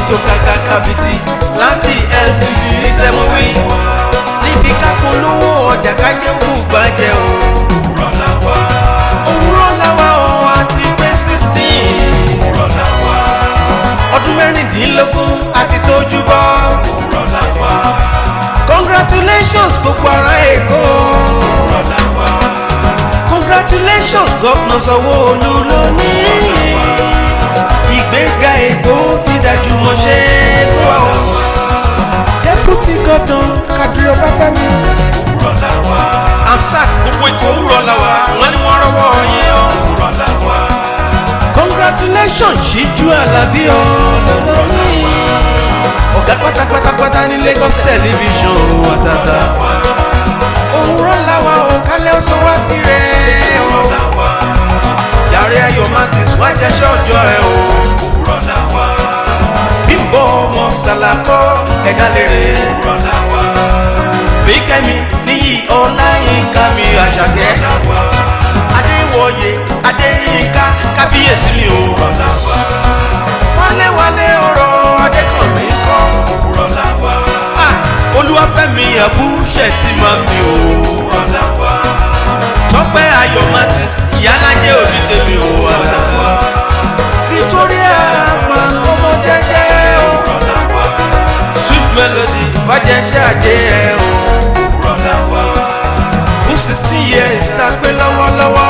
tó kàkà kàbìtì láti LTV ní sẹ́mọ̀wé níbi kápolówó ọjà kájẹ́ kú gbàjẹ́ o. òwúrọ̀ la wá òwúrọ̀ làwa ọ̀ àti pé sixteen òwúrọ̀ la wá ọdún mẹ́rìndínlógún àti tójú bọ́. òwúrọ̀ la wá congratulations gbogbo ará èkó. òwúrọ̀ la wá congratulations gọ́fúnà sanwó-olu lónìí. ìgbéga èkó ti dájú mọ́ ṣe fún wa o. deputy governor kadiri ọbáfẹ́mi. òwúrọ̀ la wá amsat gbogbo èkó òwúrọ̀ la wà wọ́n ní wọ́n rọ́wọ́ yín o. òwúrọ̀ la wá congratulations ṣíjú alábí o. ọ̀gá pátápátápátá ní lagos television àtàtà. òwúrọ̀ la wà o kálẹ̀ ó sọ wá sí rẹ̀ o. òwúrọ̀ la wá yàrá ayọ̀ martins wá jẹ́ṣẹ́ ọjọ́ ẹ o. òwúrọ̀ la wá bímbọ ọmọ sàlàkọ ẹ̀dá lèrè. òwúrọ̀ la wá fíkẹ́mi níyì ọláyínká mi àṣàkẹ́. la wá adéwọ̀yé adéyínká kábíyèsí mi o. òwúrọ̀ la wá wálé-wálé ọ̀rọ̀ adékànmí kọ́. òwúrọ̀ la wá Ah, olúwàfẹ́mi àbúṣẹ̀ tí máa mi o. òwúrọ̀ la wá tọ́pẹ́ ayọ̀ martins ìyálájẹ́ òbí tèmi o. victoria àgbà ọmọ jẹ́jẹ́ o. òwúrọ̀ la wá sweet melody bàjẹ́ ṣe àjẹ́ ẹ o. òwúrọ̀ la wá fún sixteen years tá a pé lọ́wọ́lọ́wọ́.